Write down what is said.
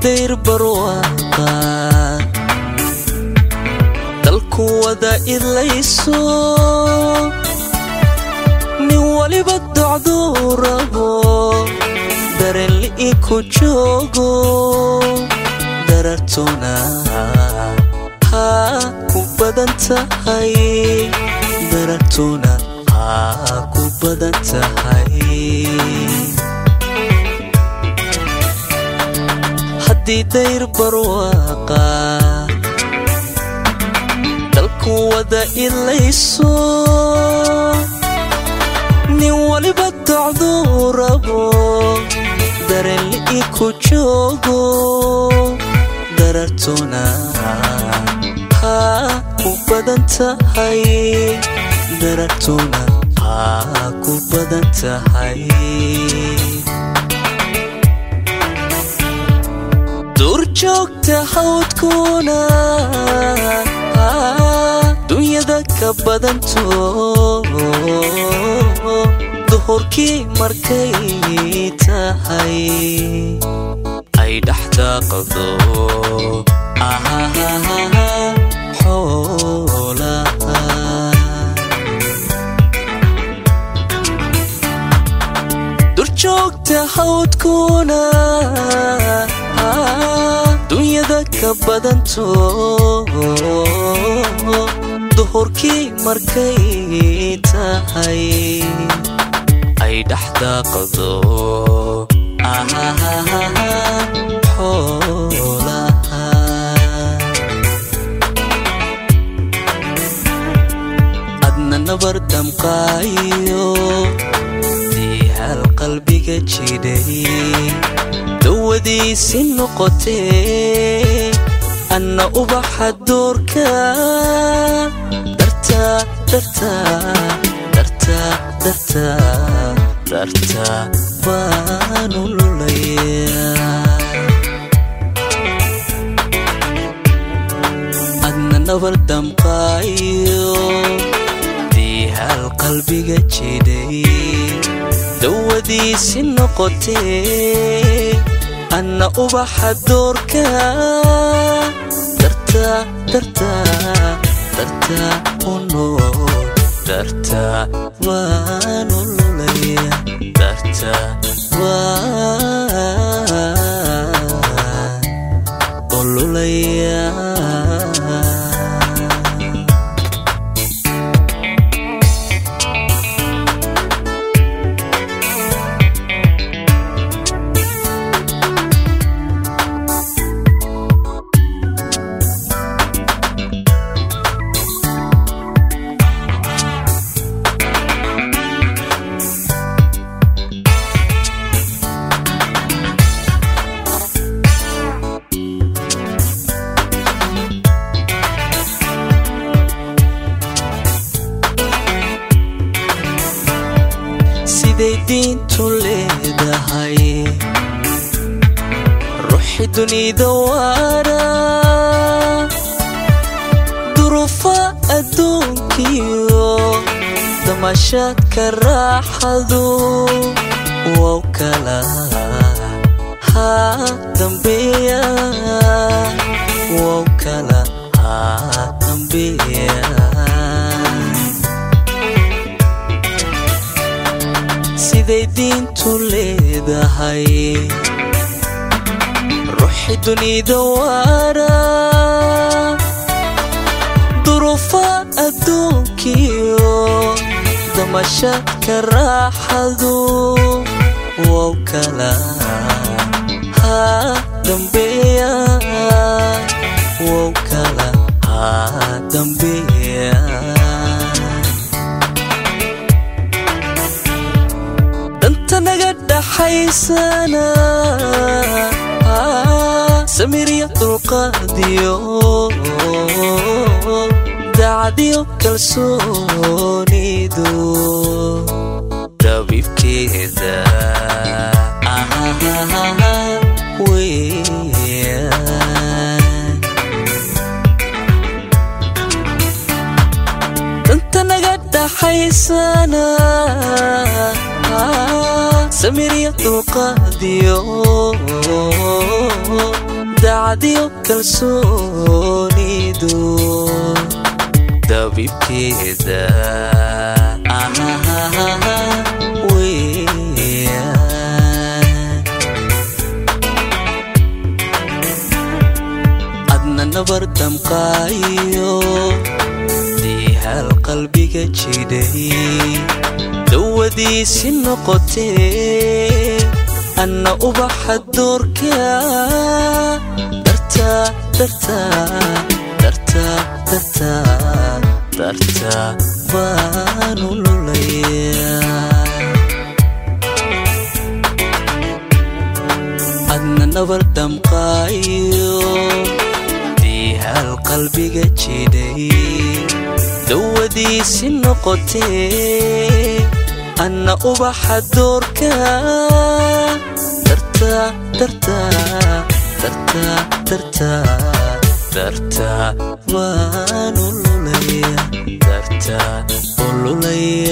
dayr barwaaqa dalku wada idlayso nin waliba docduu rabo dareenli'i ku joogo darartuna haa ku badan tahay darartuna haa ku badan tahay haddii dayr barwaaqa dalku wada idlayso nin waliba docduu rabo dareenli'i ku joogo darartuna haa ku badan tahay darartuna haa ku badan tahay duurjoogta hawdkuna dunyada ka badanto duhurkii markay tahay ay dhexdaaqdo xoolaha durjoogta hawdkuna dunyada ka badanto duhurkii markay tahay ay dhexdaaqdo xoolaha adna nabar damqaayo diihal qalbiga jidhay dawadiisi noqotee anna ubaxa doorka dartaa dartaa dartaa dartaa dartaa baanu lulayaa adna nabar damqaayo diihal qalbiga jidhay dawadiisi noqotee anna ubaxa doorka dartaa dartaa dartaa uno dartaa waanu lulaya dartaa waan ululaya siday diintu leedahay ruuxi dunida waara durufa adduunkiyo damashaadka raaxadu wow kala haa dambeeya wow kala haa dambeeya siday diintu leedahay ruuxi dunida waara durufa adduunkiyo damashaadka raaxadu wow kala haa dambeeya wow kala haa dambeeya danta naga dhaxaysana samirya dulqaadiyo dacdiyo kalsoonidu dabiibkeeda weeyaan danta naga dhaxaysana samirya dulqaadiyo dacdiyo kalsoonidu dabibkeeda adna nabar damqaayo diihaal qalbiga jidhay dawadiisi noqotee anna ubaxa doorka darta darta darta darta darta baanu lulayaa adna nabar damqaayo diihaal qalbiga jidhay dawadiisi noqotee anna ubaxa doorka darta darta darta darta darta waanu lulaya darta ululaya